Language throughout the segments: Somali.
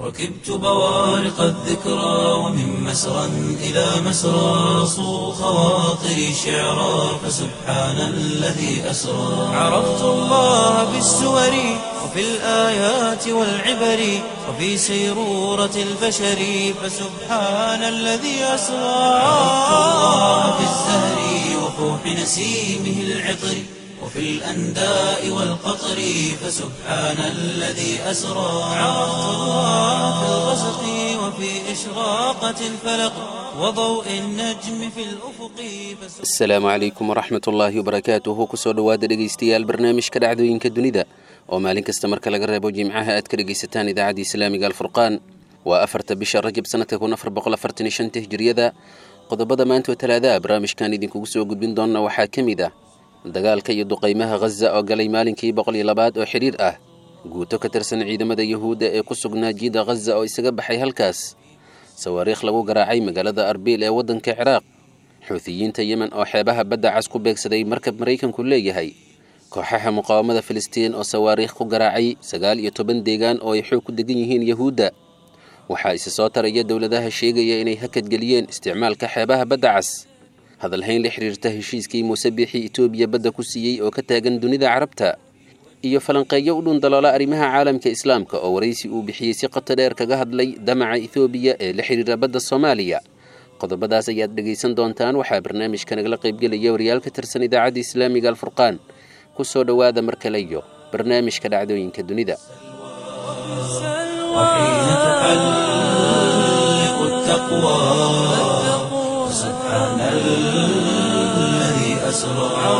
ركبت بوارق الذكرى ومن مسرى إلى مسرى صو خواطري شعرا فسبحان الذي أسرى عرفت الله بالسور وفي الآيات والعبر وفي سيرورة البشر فسبحان الذي أسرى عرفت الله بالزهر وفوح نسيمه العطر وفي الأنداء والقطر فسبحان الذي أسرى عرفت الله في الغسق وفي إشراقة الفلق وضوء النجم في الأفق فسبحان asalaamu calaykum waraxmat ullaahi wabarakaatuhu kusoo dhowaada dhegaystayaal barnaamijka dhacdooyinka dunida oo maalin kasta marka laga reebo jimcaha aad ka dhegaysataan idaacadda islaamiga alfurqaan waa afarta bisha rajab sanadka kun afar boqol afartan iyo shanta hijriyada qodobada maanta oo talaadaha barnaamijkan idinkugu soo gudbin doona waxaa ka mid ah dagaalka iyo duqaymaha ghaza oo galay maalinkii boqol iyo labaad oo xidhiir ah guuto ka tirsan ciidamada yuhuudda ee ku sugnaa jiida ghaza oo isaga baxay halkaas sawaariikh lagu garaacay magaalada arbiil ee waddanka ciraaq xuutiyiinta yemen oo xeebaha badda cas ku beegsaday markab maraykanku leeyahay kooxaha muqaawamada filistiin oo sawaariikh ku garaacay sagaal iyo toban deegaan oo ay xoog ku degan yihiin yuhuudda waxaa isi soo taraya dowladaha sheegaya inay hakadgeliyeen isticmaalka xeebaha badda cas hadalhayn la xiriirta heshiiskii muuse biixi etoobiya badda ku siiyey oo ka taagan dunida carabta iyo falanqeeyo u dhun daloola arrimaha caalamka islaamka oo waraysi uu bixiyey si qoto dheer kaga hadlay damaca etoobiya ee la xiriira badda soomaaliya qodobadaas ayaad dhegaysan doontaan waxaa barnaamijka nagala qaybgelaya wariyaal ka tirsan idaacadda islaamiga alfurqaan ku soo dhowaada mar kale iyo barnaamijka dhacdooyinka dunida وحين تحلق التقوى فسبحان الذي أسرى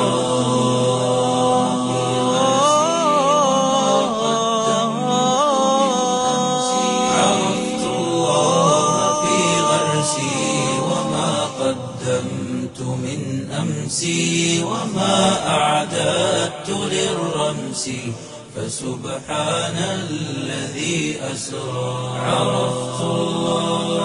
عرفت الله في غرسي وما قدمت من أمسي وما أعددت للرمس فسبحان الذي أسرى عرفت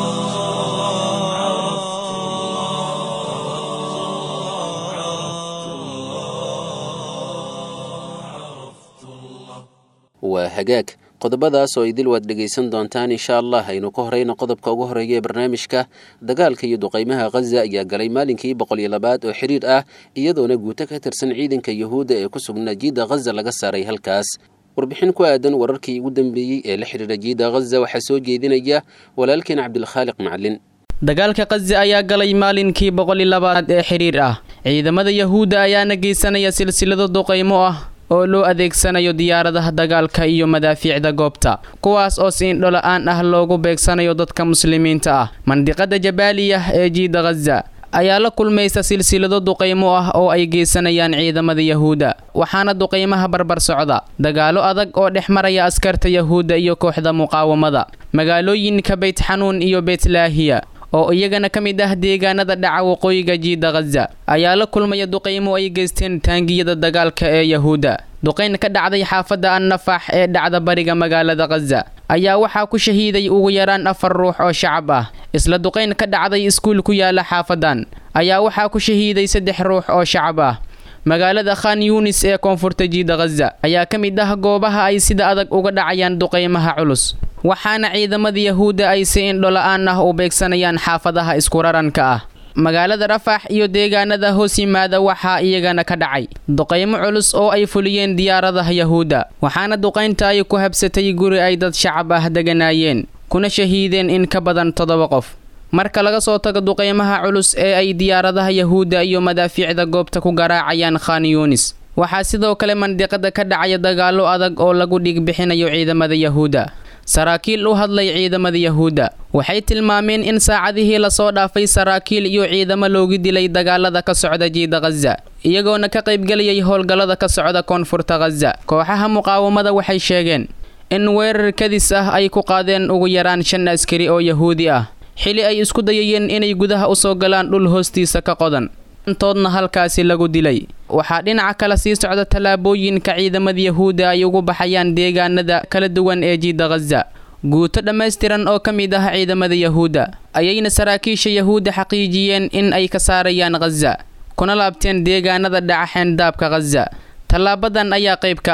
waa hagaag qodobadaas oo idil waad dhegaysan doontaan insha allah aynu ka horeyno qodobka ugu horeeya ee barnaamijka dagaalka iyo duqaymaha ghaza ayaa galay maalinkii boqol iyo labaad oo xidhiir ah iyadoona guuto ka tirsan ciidanka yuhuudda ee ku sugnaa jiida ghaza laga saaray halkaas warbixin ku aadan wararkii ugu dambeeyey ee la xidhiira jiida ghaza waxaa soo jeedinaya walaalkeen cabdilkhaaliq macalin dagaalka kazi ayaa galay maalinkii boqol iyo labaad ee xidhiir ah ciidamada yahuudda ayaana geysanaya silsilado duqaymo ah oo loo adeegsanayo diyaaradaha dagaalka iyo madaafiicda goobta kuwaas oo si indhola-aan ah loogu beegsanayo dadka muslimiinta ah mandiqada jabaaliyah ee jiida ghaza ayaa la kulmaysa silsilado duqaymo ah oo ay geysanayaan ciidamada yahuudda waxaana duqaymaha barbar socda dagaalo adag oo dhex maraya askarta yahuudda iyo kooxda muqaawamada magaalooyinka beyt xanuun iyo beytlaahiya oo iyagana ka mid ah deegaanada dhaca waqooyiga jiida ghaza ayaa la kulmaya duqaymo ay geysteen taangiyada dagaalka ee yahuudda duqayn ka dhacday xaafadda annafax ee dhacda bariga magaalada ghaza ayaa waxaa ku shahiiday ugu yaraan afar ruux oo shacab ah isla duqayn ka dhacday iskuul ku yaala xaafadan ayaa waxaa ku shahiiday saddex ruux oo shacab ah magaalada khan yuunis ee koonfurta jiida ghaza ayaa ka mid ah goobaha ay sida adag uga dhacayaan duqaymaha culus waxaana ciidamada yahuudda ay si indhola-aan ah u beegsanayaan xaafadaha iskuraranka ah magaalada rafax iyo deegaanada hoos yimaada waxaa iyagana ka dhacay duqaymo culus oo ay fuliyeen diyaaradaha yahuudda waxaana duqaynta ay ku habsatay guri ay dad shacab ah deganaayeen kuna shahiideen in ka badan toddoba qof marka laga soo tago duqaymaha culus ee ay diyaaradaha yahuudda iyo madaafiicda goobta ku garaacayaan khan yuunis waxaa sidoo kale mandiqada ka dhacaya dagaallo adag oo lagu dhig bixinayo ciidamada yahuudda saraakiil u hadlay ciidamada yahuudda waxay tilmaameen in saacadihii lasoo dhaafay saraakiil iyo ciidamo loogu dilay dagaalada ka socda jiida ghaza iyagoona ka qaybgelayay howlgallada ka socda koonfurta ghaza kooxaha muqaawamada waxay sheegeen in weerar kadis ah ay ku qaadeen ugu yaraan shan askari oo yahuudi ah xili ay isku dayayeen inay gudaha usoo galaan dhul hoostiisa ka qodan intoodna halkaasi lagu dilay waxaa dhinaca kale sii socda tallaabooyinka ciidamada yahuudda ay ugu baxayaan deegaanada kala duwan ee jiida ghaza guuto dhammaystiran oo ka mid ah ciidamada yahuudda ayayna saraakiisha yahuudda xaqiijiyeen in ay ka saarayaan ghaza kuna laabteen deegaanada dhaca xeendaabka ghaza tallaabadan ayaa qayb ka ah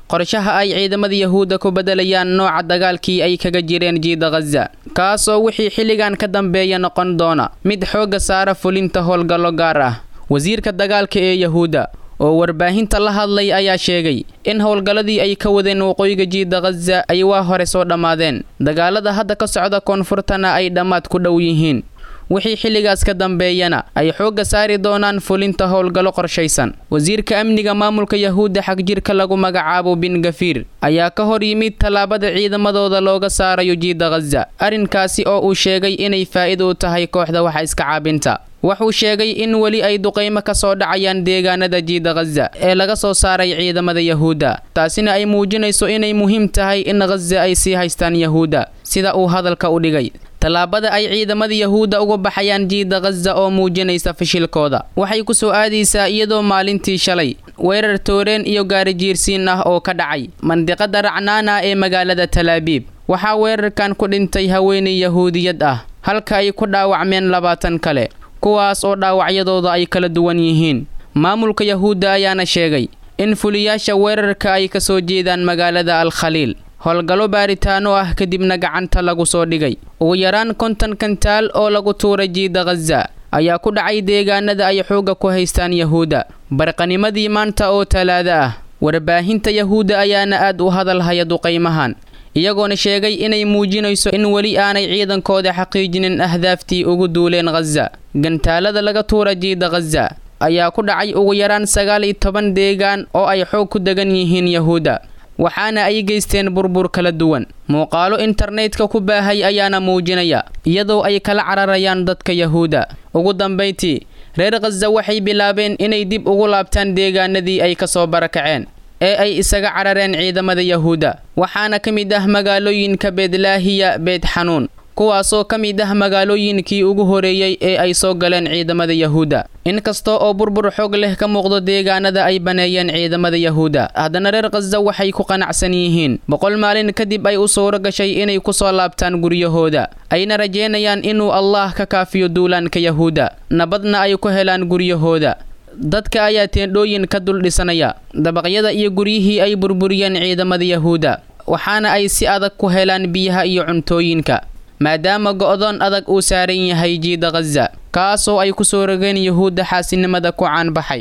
qorshaha ay ciidamada yahuudda ku beddelayaan nooca dagaalkii ay kaga jireen jiida khaza kaasoo wixii xilligan ka dambeeya noqon doona mid xoogga saara fulinta howlgallo gaar ah wasiirka dagaalka ee yahuudda oo warbaahinta la hadlay ayaa sheegay in howlgalladii ay ka wadeen waqooyiga jiida khaza ay waa hore soo dhammaadeen dagaalada hadda ka socda koonfurtana ay dhammaad ku dhow yihiin wixii xilligaas ka dambeeyana ay xoogga saari doonaan fulinta howlgallo qorshaysan wasiirka amniga maamulka yahuudda xagjirka lagu magacaabo bin gafiir ayaa ka hor yimid tallaabada ciidamadooda looga saarayo jiida khaza arrinkaasi oo uu sheegay inay faa'iida u tahay kooxda waxa iska caabinta wuxuu sheegay in weli ay duqaymo ka soo dhacayaan deegaanada jiida khaza ee laga soo saaray ciidamada yahuudda taasina ay muujinayso inay muhiim tahay in khaza ay sii haystaan yahuudda sida uu hadalka u dhigay tallaabada ay ciidamada yahuudda uga baxayaan jiida khaza oo muujinaysa fashilkooda waxay ku soo aadaysaa iyadoo maalintii shalay weerar tooreen iyo gaarijiirsiin ah oo ka dhacay mandiqada racnaana ee magaalada talaabiib waxaa weerarkan ku dhintay haweenay yahuudiyad ah halka ay ku dhaawacmeen labaatan kale kuwaas oo dhaawacyadooda ay kala duwan yihiin maamulka yahuudda ayaana sheegay in fuliyaasha weerarka ay ka soo jeedaan magaalada al khaliil howlgallo baaritaano ah kadibna gacanta lagu soo dhigay ugu yaraan konton kantaal oo lagu tuuray jiida khaza ayaa ku dhacay deegaanada ay xoogga ku haystaan yahuudda barqanimadii maanta oo talaado ah warbaahinta yahuudda ayaana aad u hadalhaya duqaymahan iyagoona sheegay inay muujinayso in weli aanay ciidankooda xaqiijinin ahdaaftii ugu duuleen khaza gantaalada laga tuura jiida khaza ayaa ku dhacay ugu yaraan sagaal iyo toban deegaan oo ay xoog ku degan yihiin yahuudda waxaana ay geysteen burbur kala duwan muuqaalo internetka ku baahay ayaana muujinaya iyadoo ay kala cararayaan dadka yahuudda ugu dambayntii reer khaza waxay bilaabeen inay dib ugu laabtaan deegaanadii ay ka soo barakaceen ee ay isaga carareen ciidamada yahuudda waxaana ka mid ah magaalooyinka beedlaahiya beed xanuun kuwaasoo ka mid ah magaalooyinkii ugu horeeyey ee ay soo galeen ciidamada yahuudda inkasta oo burbur xoog leh ka muuqdo deegaanada ay baneeyeen ciidamada yahuudda haddana reer khaza waxay ku qanacsan yihiin boqol maalin kadib ay u suuro gashay inay ku soo laabtaan guryahooda ayna rajeynayaan inuu allah ka kaafiyo duulaanka yahuudda nabadna ay ku helaan guryahooda dadka ayaa teendhooyin ka dul dhisanaya dabaqyada iyo guryihii ay burburiyeen ciidamada yahuudda waxaana ay si adag ku helaan biyaha iyo cuntooyinka maadaama go'doon adag uu saaran yahay jiida khaza kaasoo ay ku soo rogeen yahuudda xaasinimada ku caanbaxay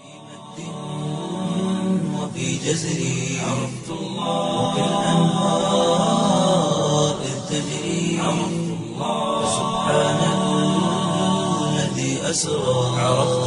وفي جزري عرفت الله وكالأنهار إذ تجري عرفت الله سبحان الذي أسرى عرفت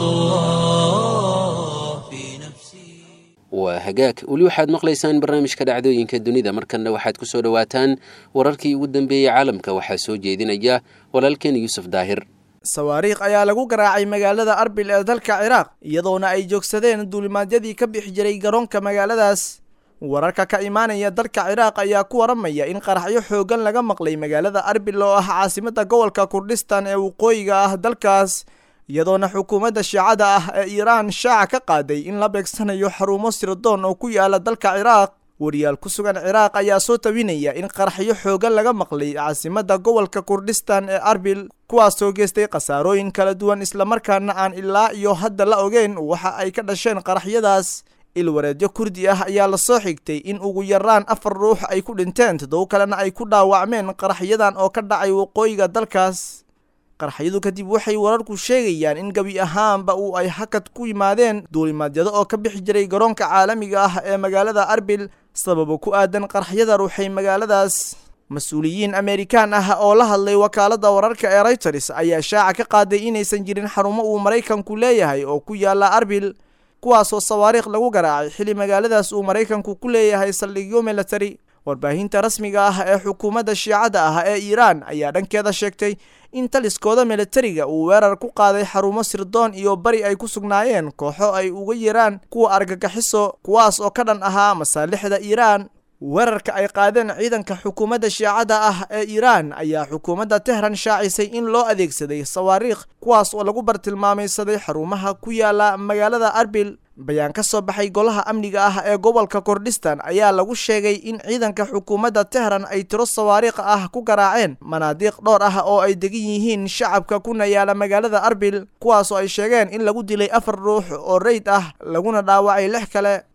الله في نفسي waa hagaag weli waxaad maqlaysaan barnaamijka dhacdooyinka dunida markanna waxaad ku soo dhowaataan wararkii ugu dambeeyey caalamka waxaa soo jeedinaya walaalkeen yuusuf daahir sawaariikh ayaa lagu garaacay magaalada arbil ee dalka ciraaq iyadoona ay joogsadeen duulimaadyadii ka bixi jiray garoonka magaaladaas wararka ka imaanaya dalka ciraaq ayaa ku waramaya in qaraxyo xooggan laga maqlay magaalada arbil oo ah caasimada gobolka kurdhistan ee waqooyiga ah dalkaas iyadoona xukuumadda shiicada ah ee iiraan shaaca ka qaaday in la beegsanayo xarumo sirdoon oo ku yaala dalka ciraaq wariyaal ku sugan ciraaq ayaa soo tabinaya in qaraxyo xooggan laga maqlay caasimada gobolka kurdhistan ee arbil kuwaasoo geystay khasaarooyin kala duwan islamarkaana aan ilaa iyo hadda la ogeyn waxa ay ka dhasheen qaraxyadaas ilwareedyo kurdi ah ayaa lasoo xigtay in ugu yaraan afar ruux ay ku dhinteen toddobo kalena ay ku dhaawacmeen qaraxyadan oo ka dhacay waqooyiga dalkaas qaraxyadu kadib waxay wararku sheegayaan in gebi ahaanba uu ay hakad ku yimaadeen duulimaadyado oo ka bixi jiray garoonka caalamiga ah ee magaalada arbil sababo ku aadan qaraxyada ruuxay magaaladaas mas-uuliyiin amerikaan ah oo la hadlay wakaaladda wararka ee reyters ayaa shaaca ka qaaday inaysan jirin xarumo uu maraykanku leeyahay oo ku yaala arbil kuwaasoo sawaariikh lagu garaacay xilli magaaladaas uu maraykanku ku leeyahay saldhigyo milatari warbaahinta rasmiga ah ee xukuumadda shiicada ah ee iiraan ayaa dhankeeda sheegtay in taliskooda milatariga uu weerar ku qaaday xarumo sirdoon iyo bari ay ku sugnaayeen kooxo ay uga yeeraan kuwa argagixiso kuwaas oo ka dhan ahaa masaalixda iiraan weerarka ay qaadeen ciidanka xukuumadda shiicada ah ee iiraan ayaa xukuumadda tehran shaacisay in loo adeegsaday sawaariikh kuwaas oo lagu bartilmaamaysaday xarumaha ku yaala magaalada arbil bayaan ka soo baxay golaha amniga ah ee gobolka kordhistan ayaa lagu sheegay in ciidanka xukuumadda tehran ay tiro sawaariikh ah ku garaaceen manaadiiq dhowr ah oo ay degan yihiin shacabka kuna yaala magaalada arbil kuwaasoo ay sheegeen in lagu dilay afar ruux oo reyd ah laguna dhaawacay lix kale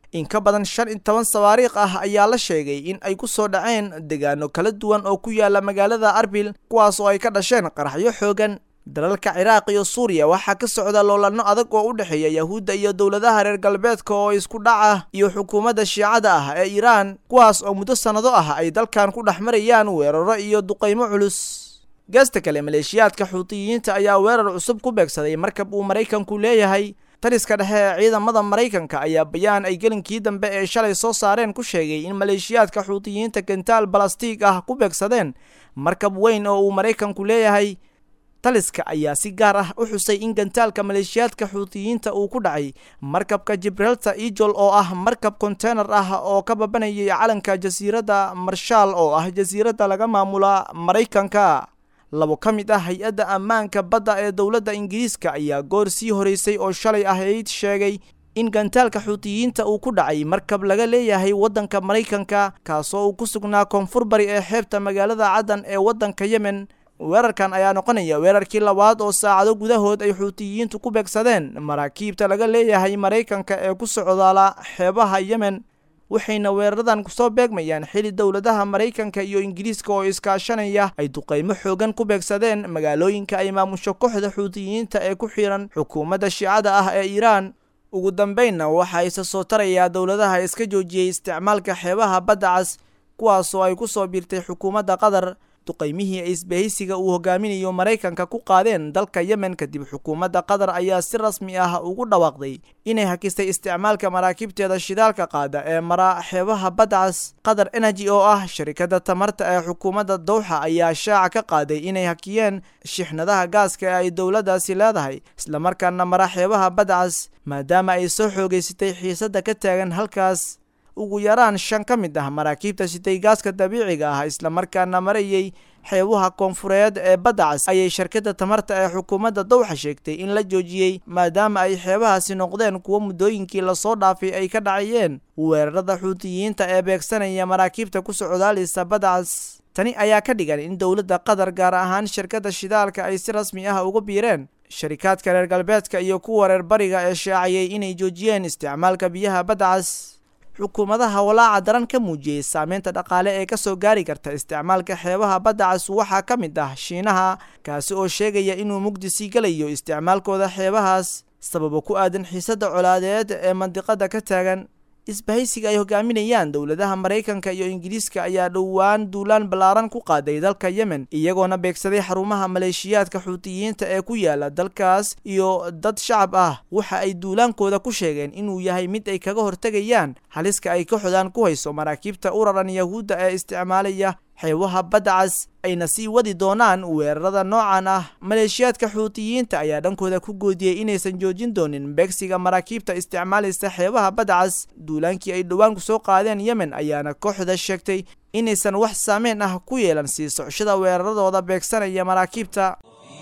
in ka badan shan iyo toban sawaariikh ah ayaa la sheegay in ay ku soo dhaceen deegaano kala duwan oo ku yaala magaalada arbil kuwaas oo ay ka dhasheen qaraxyo xoogan dalalka ciraaq iyo suuriya waxaa ka socda loolanno adag oo u dhexeeya yahuudda iyo dowladaha reer galbeedka oo isku dhaca iyo xukuumadda shiicada ah ee iiraan kuwaas oo muddo sannado ah ay dalkan ku dhex marayaan weeraro iyo duqaymo culus geesta kale maleeshiyaadka xuutiyiinta ayaa weerar cusub ku beegsaday markab uu maraykanku leeyahay taliska dhexe ee ciidamada maraykanka ayaa bayaan ay gelinkii dambe ee shalay soo saareen ku sheegay in maleeshiyaadka xuutiyiinta gentaal balastiig ah ku beegsadeen markab weyn oo uu maraykanku leeyahay taliska ayaa si gaar ah u xusay in gantaalka maleeshiyaadka xuutiyiinta uu ku dhacay markabka jibralta ejol oo ah markab konteynar ah oo ka babanayay calanka jasiiradda marshaal oo ah jasiiradda laga maamula maraykanka labo ka mid ah hay-adda ammaanka badda ee dowladda ingiriiska ayaa goor sii horeysay oo shalay ahayd sheegay in gantaalka xuutiyiinta uu ku dhacay markab laga leeyahay waddanka maraykanka kaasoo uu ku sugnaa koonfur bari ee xeebta magaalada caddan ee waddanka yemen weerarkan ayaa noqonaya weerarkii labaad oo saacado gudahood ay xuutiyiintu ku beegsadeen maraakiibta laga leeyahay maraykanka ee ku socdaala xeebaha yemen waxayna weeraradan kusoo beegmayaan xili dowladaha maraykanka iyo ingiriiska oo iskaashanaya ay duqaymo xoogan ku beegsadeen magaalooyinka ay maamusho kooxda xuutiyiinta ee ku xiran xukuumadda shiicada ah ee iiraan ugu dambeynna waxaa isa soo tarayaa dowladaha iska joojiyey isticmaalka xeebaha badda cas kuwaasoo ay ku soo biirtay xukuumadda qatar duqaymihii ay isbahaysiga uu hogaaminayo maraykanka ku qaadeen dalka yemen kadib xukuumadda qatar ayaa si rasmi ah ugu dhawaaqday inay hakisay isticmaalka maraakiibteeda shidaalka qaada ee mara xeebaha badcas qatar energy oo ah sharikadda tamarta ee xukuumadda dowxa ayaa shaaca ka qaaday inay hakiyeen shixnadaha gaaska ee ay dowladdaasi leedahay islamarkaana mara xeebaha badcas maadaama ay soo xoogeysatay xiisadda ka taagan halkaas ugu yaraan shan ka mid ah maraakiibta sitay gaaska dabiiciga ah islamarkaana marayay xeebuha koonfureed ee badda cas ayay shirkadda tamarta ee xukuumadda dowxa sheegtay in la joojiyey maadaama ay xeebahaasi noqdeen kuwo muddooyinkii lasoo dhaafay ay ka dhacayeen weerarada xuutiyiinta ee beegsanaya maraakiibta ku socdaalisa badda cas tani ayaa ka dhigan in dowladda qatar gaar ahaan shirkadda shidaalka ay si rasmi ah uga biireen sharikaadka reer galbeedka iyo kuwa reer bariga ee shaaciyey inay joojiyeen isticmaalka biyaha badda cas xukuumadaha walaaca daran ka muujiyey saameynta dhaqaale ee kasoo gaari karta isticmaalka xeebaha badda cas waxaa ka mid ah shiinaha kaasi oo sheegaya inuu mugdi sii gelayo isticmaalkooda xeebahaas sababo ku aadan xiisadda colaadeed ee mandiqada ka taagan isbahaysiga ay hogaaminayaan dowladaha maraykanka iyo ingiriiska ayaa dhowaan duulaan ballaaran ku qaaday dalka yemen iyagoona beegsaday xarumaha maleeshiyaadka xuutiyiinta ee ku yaala dalkaas iyo dad shacab ah waxa ay duulaankooda ku sheegeen inuu yahay mid ay kaga hortegayaan haliska ay ka xodaan ku hayso maraakiibta uraran yahuudda ee isticmaalaya xeebaha badda cas ayna sii wadi doonaan weerarada noocan ah maleeshiyaadka xuutiyiinta ayaa dhankooda ku goodiyey inaysan joojin doonin beegsiga maraakiibta isticmaalaysa xeebaha badda cas duulaankii ay dhowaan ku soo qaadeen yemen ayaana kooxda sheegtay inaysan wax saameyn ah ku yeelan sii socshada weeraradooda beegsanaya maraakiibta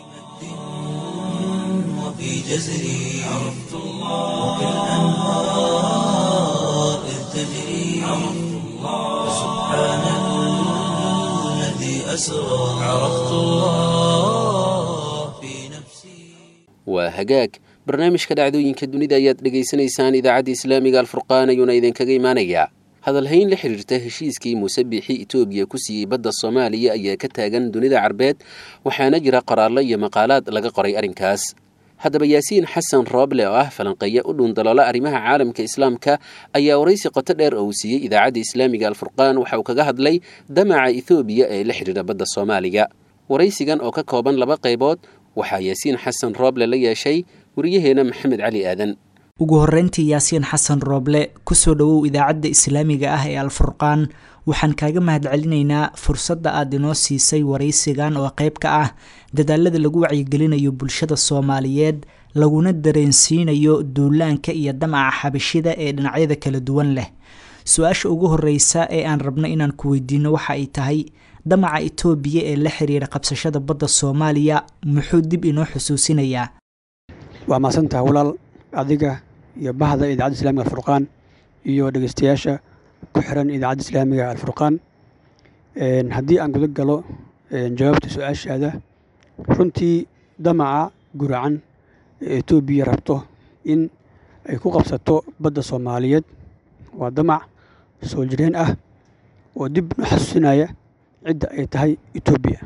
وفي جزري عرفت الله وكالأنهار إذ تجري عرفت الله سبحان الذي أسرى عرفت الله في نفسي waa hagaag barnaamijka dhacdooyinka dunida ayaad dhegaysanaysaan idaacadda islaamiga alfurqaan ayuuna idinkaga imaanayaa hadalhayn la xidhiirta heshiiskii muuse biixi etoobiya ku siiyey badda soomaaliya ayaa ka taagan dunida carbeed waxaana jira qoraallo iyo maqaalaad laga qoray arrinkaas haddaba yaasiin xasan rooble oo ah falanqeeya u dhuundaloola arrimaha caalamka islaamka ayaa waraysi qoto dheer oo uu siiyey idaacadda islaamiga alfurqaan waxa uu kaga hadlay damaca ethoobiya ee la xidhiira badda soomaaliga waraysigan oo ka kooban laba qaybood waxaa yaasiin xasan rooble la yeeshay wariyaheena maxamed cali aadan ugu horreyntii yaasiin xasan rooble kusoo dhowow idaacadda islaamiga ah ee alfurqaan waxaan kaaga mahadcelinaynaa fursadda aad inoo siisay waraysigan oo qayb ka ah dadaalada lagu wacyigelinayo bulshada soomaaliyeed laguna dareensiinayo duulaanka iyo damaca xabashida ee dhinacyada kala duwan leh su-aasha ugu horeysa ee aan rabno inaan ku weydiino waxa ay tahay damaca itoobiya ee la xiriira qabsashada badda soomaaliya muxuu dib inoo xusuusinayaa waa mahadsantaha walaal adiga iyo bahda idaacadda islamiga alfurqaan iyo dhegeystayaasha ku xiran idaacadda islaamiga alfurqaan haddii aan guda galo jawaabta su-aashaada runtii damaca guracan ee etoobiya rabto in ay ku qabsato badda soomaaliyeed waa damac soo jireen ah oo dib u xasuusinaya cidda ay tahay etoobiya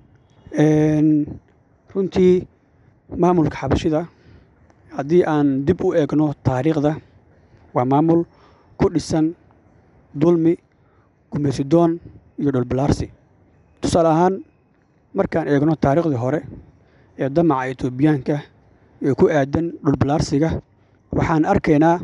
runtii maamulka xabashida haddii aan dib u eegno taariikhda waa maamul ku dhisan dulmi gumaysidoon iyo dhulbalaarsi tusaale ahaan markaan eegno taariikhdii hore ee damaca etoobiyaanka ee ku aadan dhulbalaarsiga waxaan arkaynaa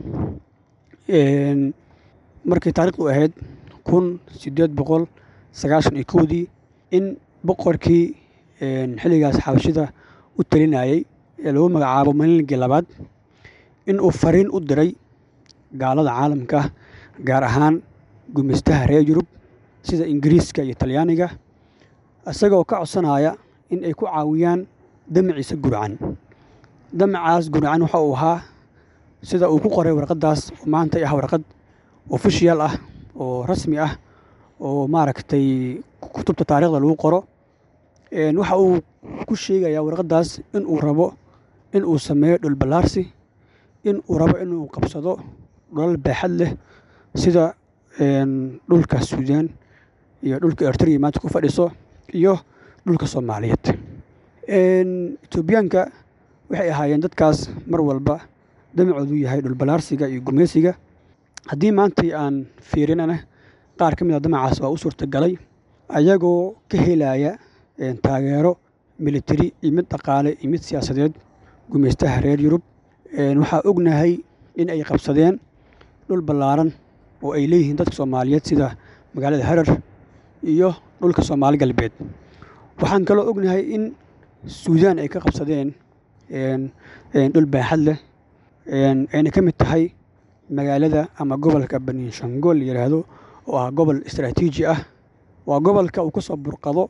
markii taarikhdu ahayd kun siddeed boqol sagaashan iyo kowdii in boqorkii xilligaas xabashida u talinayay ee lagu magacaabo malinligii labaad in uu fariin u diray gaalada caalamka gaar ahaan gumaystaha reer yurub sida ingiriiska iyo talyaaniga isagoo ka codsanaya in ay ku caawiyaan damaciisa gurcan damacaas gurcan waxa uu ahaa sida uu ku qoray warqaddaas oo maanta ah warqad ofishiyal ah oo rasmi ah oo maaragtay kutubta taarikhda lagu qoro waxa uu ku sheegayaa warqaddaas in uu rabo in uu sameeyo dhulballaarsi in uu rabo inuu qabsado dholal baaxad leh sida dhulka suudaan iyo dhulka ertriya maanta ku fadhiso iyo dhulka soomaaliyeed etoobiyaanka waxay ahaayeen dadkaas mar walba damacoodu yahay dhulballaarsiga iyo gumaysiga haddii maantai aan fiirinana qaar ka mid a damacaas waa u suurtagalay ayagoo ka helaya taageero militari iyo mid dhaqaale iyo mid siyaasadeed gumaystaha reer yurub waxaa ognahay in ay qabsadeen dhul ballaaran oo ay leeyihiin dadka soomaaliyeed sida magaalada harar iyo dhulka soomaali galbeed waxaan kaloo ognahay in suudaan ay ka qabsadeen dhul baaxad leh ayna ka mid tahay magaalada ama gobolka baninshangool la yidhaahdo oo ah gobol istaraatiiji ah waa gobolka uu ka soo burqado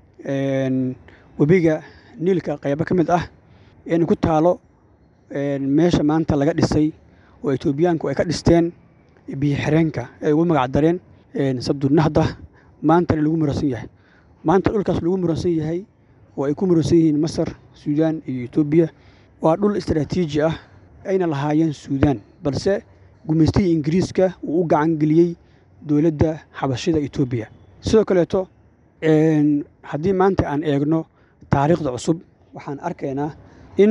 webiga niilka qaybo ka mid ah eena ku taalo meesha maanta laga dhisay oo etoobiyaanku ay ka dhisteen biyo xireenka ay ugu magac dareen sabdunahda maantana lagu muransan yahay maanta dhulkaas lagu muransan yahay oo ay ku muransan yihiin masar suudaan iyo etoobiya waa dhul istaraatiiji ah ayna lahaayeen suudaan balse gumaystihii ingiriiska uu u gacan geliyey dowladda xabashida etoobiya sidoo kaleeto haddii maanta aan eegno taariikhda cusub waxaan arkaynaa in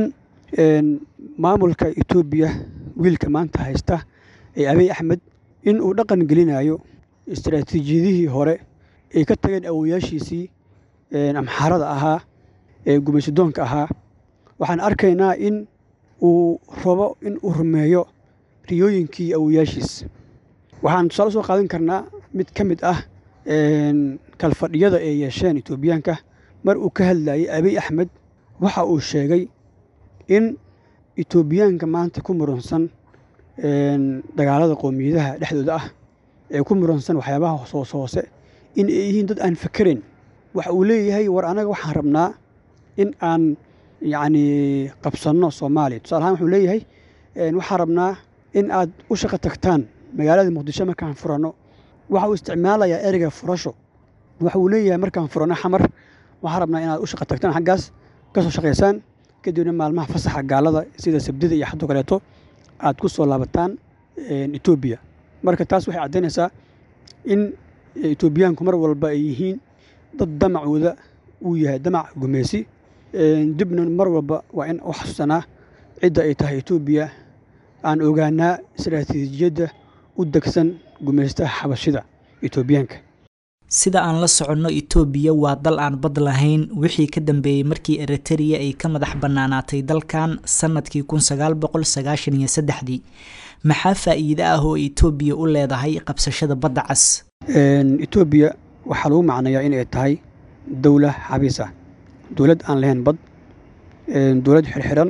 maamulka etoobiya wiilka maanta haysta ee abiy axmed in uu dhaqan gelinayo istaraatiijiyadihii hore ay ka tageen awoyaashiisii amxaarada ahaa ee gumaysidoonka ahaa waxaan arkaynaa in uu rabo in uu rumeeyo riyooyinkii awoyaashiis waxaan tusaale soo qaadan karnaa mid ka mid ah kalfadhiyada ay yeesheen etoobiyaanka mar uu ka hadlayay abiy axmed waxa uu sheegay in etoobiyaanka maanta ku muransan dagaalada qowmiyadaha dhexdooda ah ee ku muransan waxyaabaha hoos hoose in ay yihiin dad aan fakerayn waxa uu leeyahay war anaga waxaan rabnaa in aan yacni qabsanno soomaaliya tusaale ahaan wuxuu leeyahay waxaan rabnaa in aad u shaqo tagtaan magaalada muqdisho markaan furanno waxa uu isticmaalayaa ereyga furasho waxa uu leeyahay markaan furanno xamar waxaan rabnaa inaad u shaqo tagtaan xaggaas ka soo shaqaysaan kadibna maalmaha fasaxa gaalada sida sabdida iyo xadoo kaleeto aad ku soo laabataan etoobiya marka taas waxay caddaynaysaa in etoobiyaanku mar walba ay yihiin dad damacooda uu yahay damac gumeysi dibna mar walba waa in u xasuusanaa cidda ay tahay etoobiya aan ogaanaa istaraatiijiyadda u degsan gumeystaha xabashida etoobiyaanka sida aan la soconno itoobiya waa dal aan bad lahayn wixii ka dambeeyey markii eritereya ay ka madax bannaanaatay dalkan sannadkii kun sagaal boqol sagaashan iyo saddexdii maxaa faa'iide ah oo itoobiya u leedahay qabsashada badda cas etoobiya waxaa lagu macnayaa inay tahay dowla xabiis ah dowlad aan lahayn bad dowlad xirxiran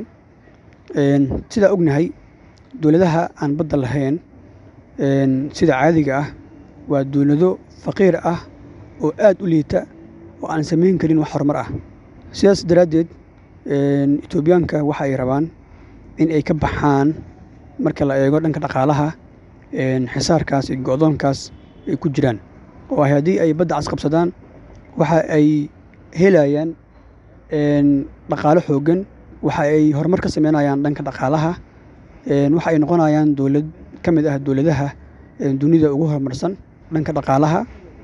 sidaa ognahay dowladaha aan badda lahayn sida caadiga ah waa dowlado faqiir ah oo aad u liita oo aan samayn karin wax horumar ah sidaas daraaddeed etoobiyaanka waxa ay rabaan in ay ka baxaan marka la eego dhanka dhaqaalaha xisaarkaas iyo go'doonkaas ay ku jiraan oo ah haddii ay badda cas qabsadaan waxa ay helayaan dhaqaalo xooggan waxa ay horumar ka sameynayaan dhanka dhaqaalaha waxa ay noqonayaan dowlad ka mid ah dowladaha dunida ugu horumarsan dhanka dhaqaalaha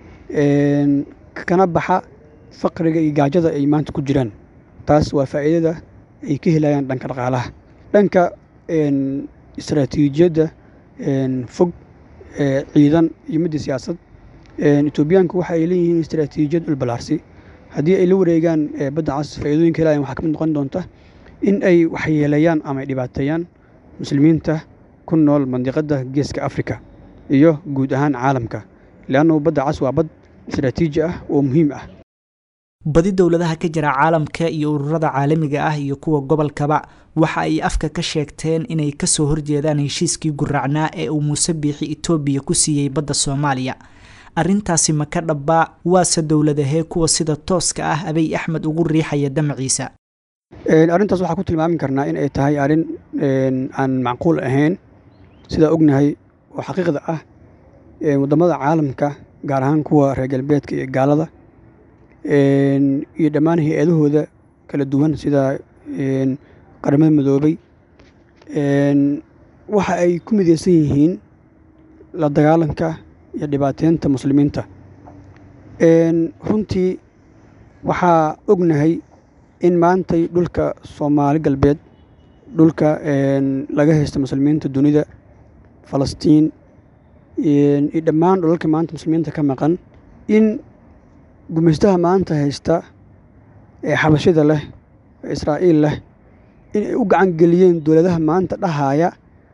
kana baxa faqriga iyo gaajada ay maanta ku jiraan taas waa faa'iidada ay ka helayaan dhanka dhaqaalaha dhanka istaraatiijiyadda fog ciidan iyo midda siyaasad etoobiyaanku waxa ay leeyihiin istaraatiijiyad dhulbalaarsi haddii ay la wareegaan badda cas faa'iidooyinka helayan waxaa ka mid noqon doonta in ay waxyeeleeyaan ama ay dhibaateeyaan muslimiinta ku nool mandiqadda geeska afrika iyo guud ahaan caalamka leannu badda cas waa bad istaraatiiji ah oo muhiim ah badi dowladaha ka jira caalamka iyo ururada caalamiga ah iyo kuwa gobolkaba waxa ay afka ka sheegteen inay kasoo horjeedaan heshiiskii guraacnaa ee uu muuse biixi etoobiya ku siiyey badda soomaaliya arrintaasi ma ka dhabbaa waase dowladahee kuwa sida tooska ah abiy axmed ugu riixaya damaciisa arrintaas waxaa ku tilmaami karnaa in ay tahay arrin aan macquul ahayn sidaa ognahay oo xaqiiqda ah waddamada caalamka gaar ahaan kuwa reer galbeedka iyo gaalada iyo dhammaan hay-adahooda kala duwan sida qaramada midoobay waxa ay ku mideysan yihiin la dagaalanka iyo dhibaateynta muslimiinta runtii waxaa ognahay in maantay dhulka soomaali galbeed dhulka laga haysta muslimiinta dunida falastiin iyo dhammaan dhulalka maanta muslimiinta ka maqan in gumaystaha maanta haysta ee xabashida leh ee israa'iil leh in ay u gacan geliyeen dowladaha maanta dhahaya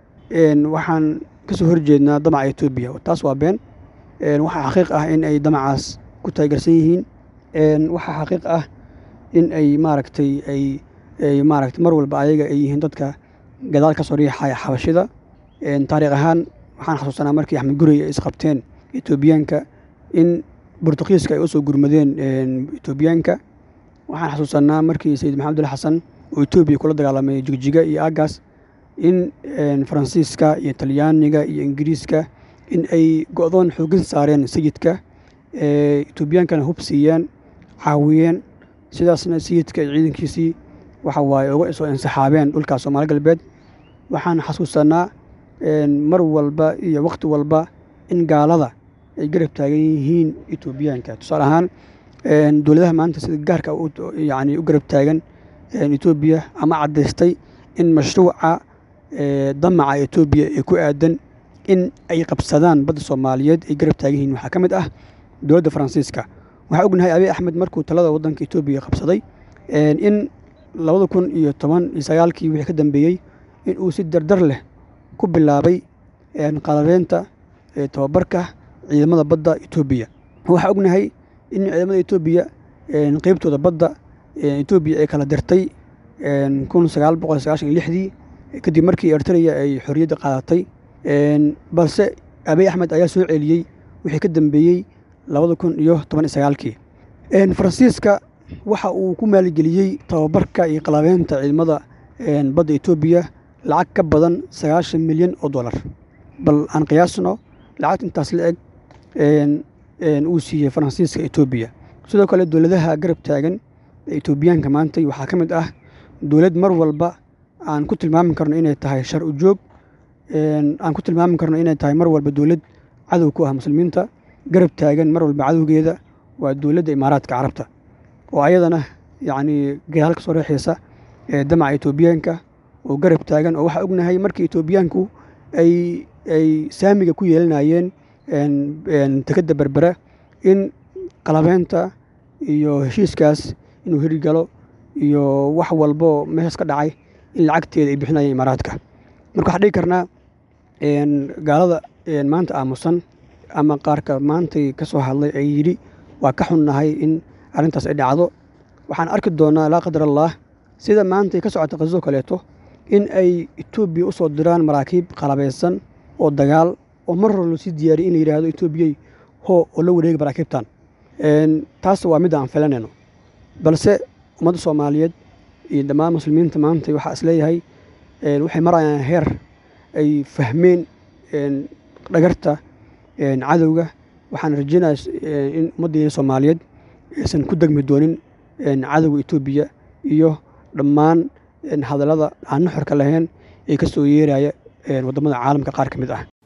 waxaan ka soo horjeednaa damaca etoobiya taas waa been waxaa xaqiiq ah in ay damacaas ku taageersan yihiin waxaa xaqiiq ah in ay maaragtay ay maaragtay mar walba ayaga ay yihiin dadka gadaal ka soo riixaya xabashida taariikh ahaan waxaan xasuusanaa markii axmed gurey ay isqabteen etoobiyaanka in bortuqiiska ay u soo gurmadeen etoobiyaanka waxaan xasuusanaa markii sayid maxamed abdulla xasan oo etoobiya kula dagaalamay jigjiga iyo aagaas in faransiiska iyo talyaaniga iyo ingiriiska in ay go'doon xoogin saareen sayidka etoobiyaankana hub siiyeen caawiyeen sidaasna sayidka iyo ciidankiisii waxa waaye uga soo insaxaabeen dhulka soomaali galbeed waxaan xasuusanaa mar walba iyo wakhti walba in gaalada ay garab taagan yihiin etoobiyaanka tusaale ahaan dowladaha maanta sida gaarka yani u garab taagan etoobiya ama caddaystay in mashruuca damaca etoobiya ee ku aadan in ay qabsadaan badda soomaaliyeed ay garab taagan yihiin waxaa ka mid ah dowladda faransiiska waxaa ognahay abiy axmed markuu talada waddanka etoobiya qabsaday in labada kun iyo toban iyo sagaalkii wixii ka dambeeyey in uu si dardar leh ku bilaabay qalabeynta tababarka ciidamada badda etoobiya waxaa ognahay in ciidamada etoobiya qeybtooda badda etoobiya ay kala dirtay kun sagaal boqol sagaashan iyo lixdii kadib markii ertreya ay xorriyadda qaadatay balse abiy axmed ayaa soo celiyey wixii ka dambeeyey labada kun iyo toban iyo sagaalkii faransiiska waxa uu ku maalgeliyey tababarka iyo qalabeynta ciidamada badda etoobiya lacag ka badan sagaashan milyan oo dollar bal aan qiyaasno lacagta intaas la eg uu siiyey faransiiska etoobiya sidoo kale dowladaha garab taagan ee etoobiyaanka maantay waxaa ka mid ah dowlad mar walba aan ku tilmaami karno inay tahay shar u joog aan ku tilmaami karno inay tahay mar walba dowlad cadow ku ah muslimiinta garab taagan mar walba cadowgeeda waa dowladda imaaraadka carabta oo ayadana yacni gadaal ka soo reexaysa ee damaca etoobiyaanka oo garab taagan oo waxaa ognahay markii etoobiyaanku ay ay saamiga ku yeelanayeen tekadda berbera in qalabeynta iyo heshiiskaas inuu hirgalo iyo wax walbo meeshaas ka dhacay in lacagteeda ay bixinayeen imaaraadka marka waxaan dhigi karnaa gaalada maanta aamusan ama qaarka maantay ka soo hadlay ay yidhi waa ka xunnahay in arrintaas ay dhacdo waxaan arki doonaa laa qadar allah sida maantay ka socota qasoo kaleeto in ay etoobiya u soo diraan maraakiib qalabeysan oo dagaal oo mar hore loosii diyaariyay in la yidhaahdo etoobiyey hoo oo la wareega maraakiibtan taas waa midda aan filanayno balse ummadda soomaaliyeed iyo dhammaan muslimiinta maanta waxaa is leeyahay waxay marayaan heer ay fahmeen dhagarta cadowga waxaan rajeynaya in ummaddeena soomaaliyeed aysan ku degmi doonin cadowga etoobiya iyo dhammaan hadallada aan nuxurka lahayn ee ka soo yeeraya waddamada caalamka qaar ka mid ah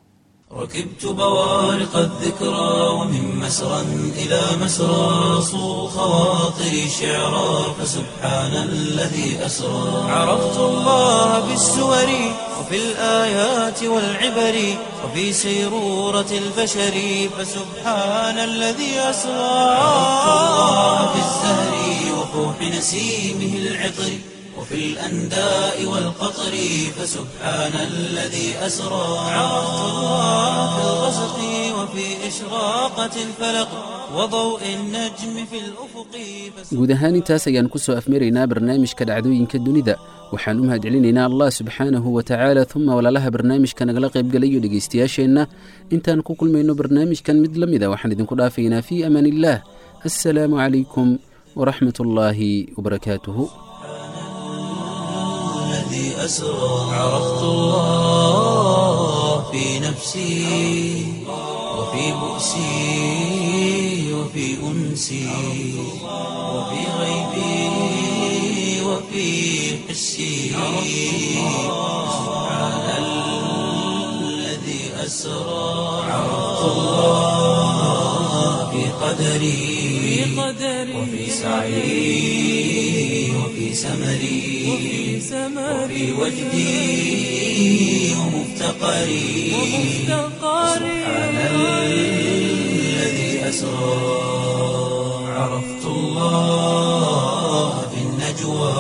ركبت بوارق الذكرى ومن مسرى إلى مسرى صو خواطري شعرا فسبحان الذي أسرى عرفت الله بالسور وفي الآيات والعبر وفي سيرورة البشر فسبحان الذي أسرى عرفت الله بالزهر وفوح نسيمه العطر وفي الأنداء والقطر فسبحان الذي أسرى عرفت الله في الغسق وفي إشراقة الفلق وضوء النجم في الأفق guud ahaan intaas ayaan ku soo afmaraynaa barnaamijka dhacdooyinka dunida waxaan u mahadcelinaynaa allah subxaanahu wa tacaala uma walaalaha barnaamijka nagala qaybgalayo dhegaystayaasheenna intaan ku kulmayno barnaamijkan mid la mida waxaan idinku dhaafaynaa fii amaan illaah assalaamu calaykum waraxmat ullaahi wabarakaatuhu الذي أسرى عرفت الله في نفسي وفي بؤسي وفي أنسي وفي غيبي وفي حسي سبحان الذي أسرى عرفت الله في قدري وفي سعي وفي سمري وفي وجدي ومفتقري سبحان الذي أسرى عرفت الله في النجوى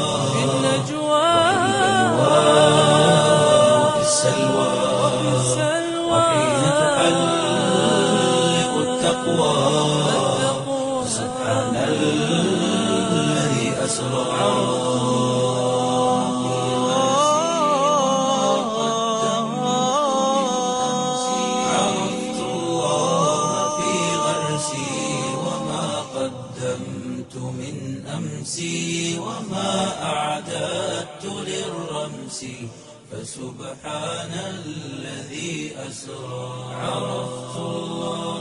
وفي السلوى وحين تحلق التقوى سبحان الذي أسرى عرفت الله في غرسي وما قدمت من أمسي وما أعددت للرمس فسبحان الذي أسرى عرفت الله